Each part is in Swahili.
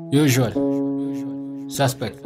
Usual. Suspect.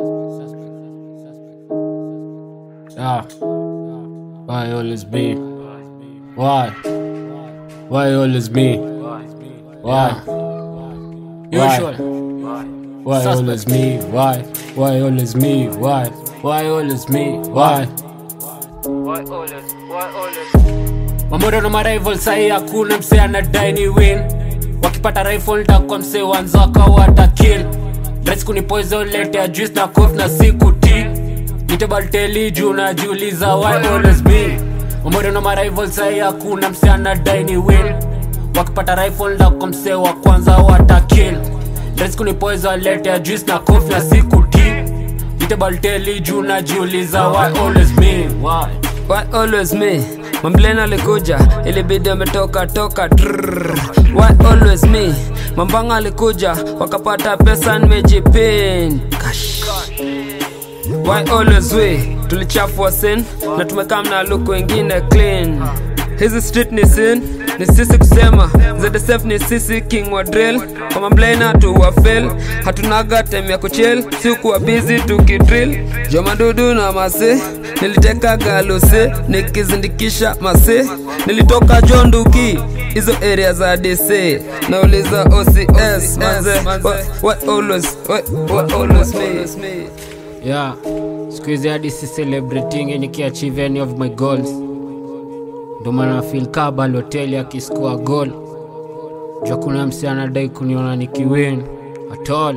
Yeah. Why always me? Why? Why always me? Why? Usual. Why always me? Why? Why always me? Why? Why always me? Why? Why always? Why always? Mamodo na marival sahi hakuna mse anadai ni win wakipata rifle nitakuwa mse wanzaka watakill Dress kuni poison lete ya juice na cough na siku ti nitebalteli juu najiuliza why always me Mamodo na marival sahi hakuna mse anadai ni win wakipata rifle nitakuwa mse wa kwanza watakill Dress kuni poison lete ya juice na cough na siku ti nitebalteli juu najiuliza why always me why Why always me? Mamblena alikuja ilibidi ametoka toka trrr. Why always me? Mambanga alikuja wakapata pesa nimejipin Kash. Why always we? Tulichafua sin na tumekaa na look wengine clean hizi street ni sin ni sisi kusema ZSF ni sisi king wa drill kwa mamblena tu wa fail hatunaga time ya kuchill si kuwa busy tukidrill jo madudu na mase niliteka galose nikizindikisha mase nilitoka jonduki hizo area za DC nauliza OCS manze why, why always why, why always me yeah siku hizi hadi si celebrating nikiachieve any of my goals ndo maana feel kaa baloteli akiskua goal jua kuna msi anadai kuniona nikiwin at all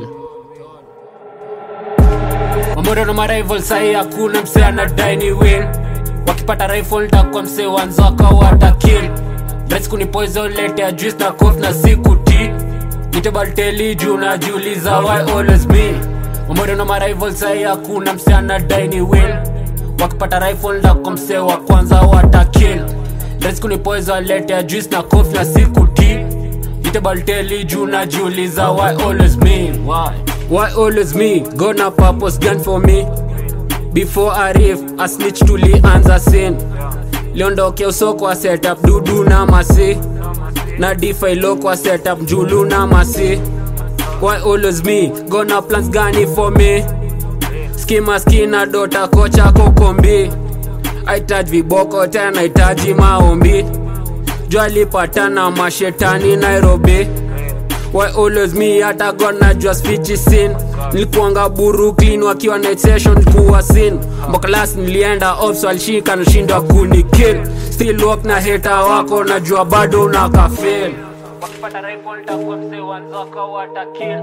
mamodo na marival sahi hakuna mse anadai ni win wakipata rifle nitakuwa mse wanzaka watakill Dress kuni poison lete ya juice na cough na siku ti nitebalteli juu najiuliza why always me mamodo na marival sahi hakuna mse anadai ni win wakipata rifle nitakuwa mse wa kwanza watakill Dress kuni poison lete ya juice na cough na siku ti nitebalteli juu najiuliza why always me why why always me gonna purpose gun for me before arif a snitch tulianza sin liondokea usoko wa setup dudu na masi na difa kwa setup njulu na masi why always me gonna plans gani for me skima skina dota kocha kokombi aitaji viboko tena hitaji maombi jwalipatana mashetani nairobi why always me hata god najua speech sin nilikuanga brooklyn wakiwa night session kuwa sin mbokalas nilienda ops walishika nashindwa kunikill still walk na heta wako najua bado unakafil wakipata rifle nitakuwa mzee wanzaka watakill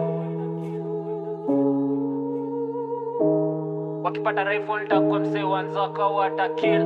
wakipata rifle nitakuwa mzee wanzaka watakill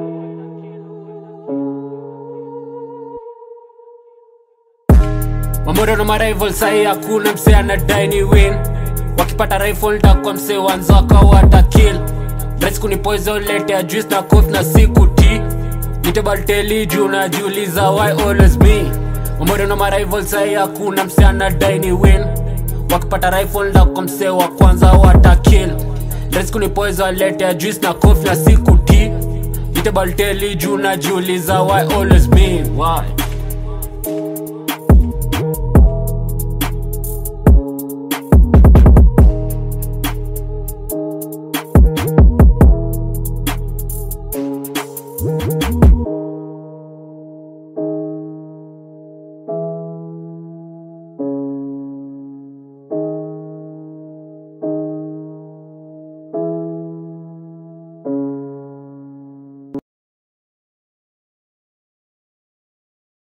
mamodo na marival sahi hakuna mse anadai ni win wakipata rifle nitakuwa mse wanzaka watakill Dress kuni poison lete ya juice na cough na siku ti nitebalteli juu najiuliza why always me mamodo na marival sahi hakuna mse anadai ni win wakipata rifle nitakuwa mse wa kwanza watakill Dress kuni poison lete ya juice na cough na siku ti nitebalteli juu najiuliza why always me why